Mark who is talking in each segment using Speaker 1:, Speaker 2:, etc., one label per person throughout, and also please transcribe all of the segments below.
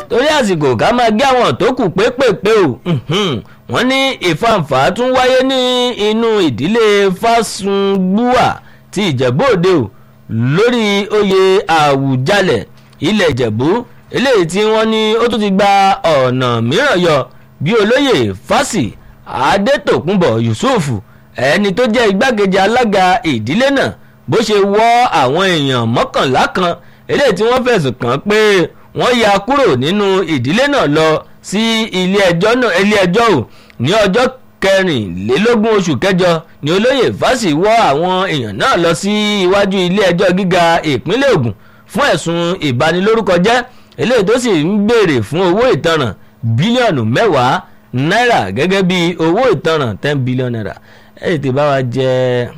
Speaker 1: torí àsìkò ká máa gé àwọn tó kù pépèpé o wọ́n ní ìfàǹfà tún wáyé ní inú ìdílé fásungbúà ti ìjẹ̀bú òde o lórí oyè àwùjalẹ̀ ilẹ̀ ìjẹ̀bú eléyìí tí wọ́n ní ó tún ti gba ọ̀nà mìíràn yọ bí olóyè fásì adétòkùnbọ̀ yusuf ẹni tó jẹ́ igbákejì alága ìdílé náà bó ṣe wọ́ àwọn èèyàn mọ́kànlá kan eléyìí tí wọ́n fẹ̀sùn kàn pé wọ́n ya kúrò nínú ìdílé náà lọ sí ilé ẹjọ́ náà ilé ẹjọ́ ò ní ọjọ́ kẹrìnlélógún oṣù kẹjọ ni olóyè fásì wọ́ àwọn èèyàn náà lọ sí iwájú ilé ẹjọ́ gíga ìpínlẹ̀ ògùn fún ẹ̀sùn ìbanilórúkọjẹ́ eléyìí tó sì ń béèrè fún owó ìtanràn bílíọ̀nù mẹ́wàá náírà gẹ́gẹ́ bí owó ìtanràn ten billion naira ẹ̀ tètè bá wa jẹ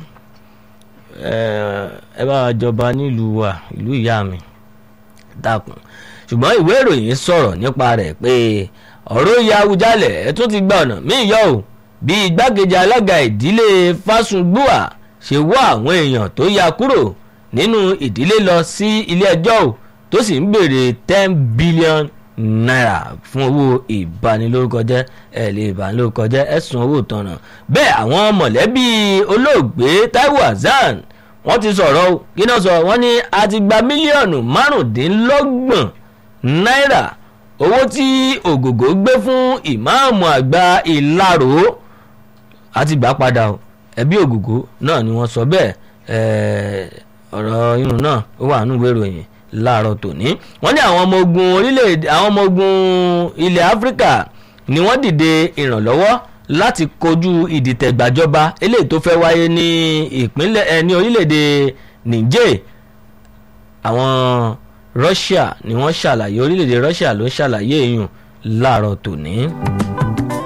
Speaker 1: ẹ bá wa jọba nílùú wa ìlú ìyá mi dákun ṣùgbọ́n ìwé ìròyìn sọ̀rọ̀ nípa rẹ̀ pé ọ̀rọ̀ ìyá Awùjalẹ̀ ẹ̀ tún ti gba ọ̀nà míì yọ o bí igbákejì alága ìdílé Fásùngbùà ṣe wọ́ àwọn èèyàn tó ya kúrò nínú ìdílé lọ sí ilé ẹjọ́ o tó sì ń béèrè ten billion naira fún owó ìbanilórúkọjẹ́ ẹ̀ lè ìbanilórúkọjẹ́ ẹ̀sùn owó ìtanràn bẹ́ẹ̀ àwọn mọ̀lẹ́bí olóògbé Taiwo Hassan wọ́n ti sọ̀rọ̀ o kí náà sọ wọ́n ní a ti gba mílíọ̀nù márùndínlọ́gbọ̀n náírà owó tí ògògó gbé fún ìmáàmù àgbà ìlarò àti gbà padà o ẹbí ògògó náà ni wọ́n sọ bẹ́ẹ̀ ọ̀rọ̀ irun náà ó wà nínú ìwé ìròyìn láàárọ̀ tòní wọ́n ní àwọn ọmọ ogun orílẹ̀-èdè àwọn ọmọ ogun ilẹ̀ áfíríkà ni wọ́n dìde ìrànlọ́wọ́ láti kojú ìdìtẹ̀gbàjọba eléyìí tó fẹ́ wáyé ní ìpínlẹ̀ ẹ ní orílẹ̀-èdè Niger àwọn Russia ni wọ́n ṣàlàyé orílẹ̀-èdè Russia ló ṣàlàyé èèyàn láàárọ̀ tòní.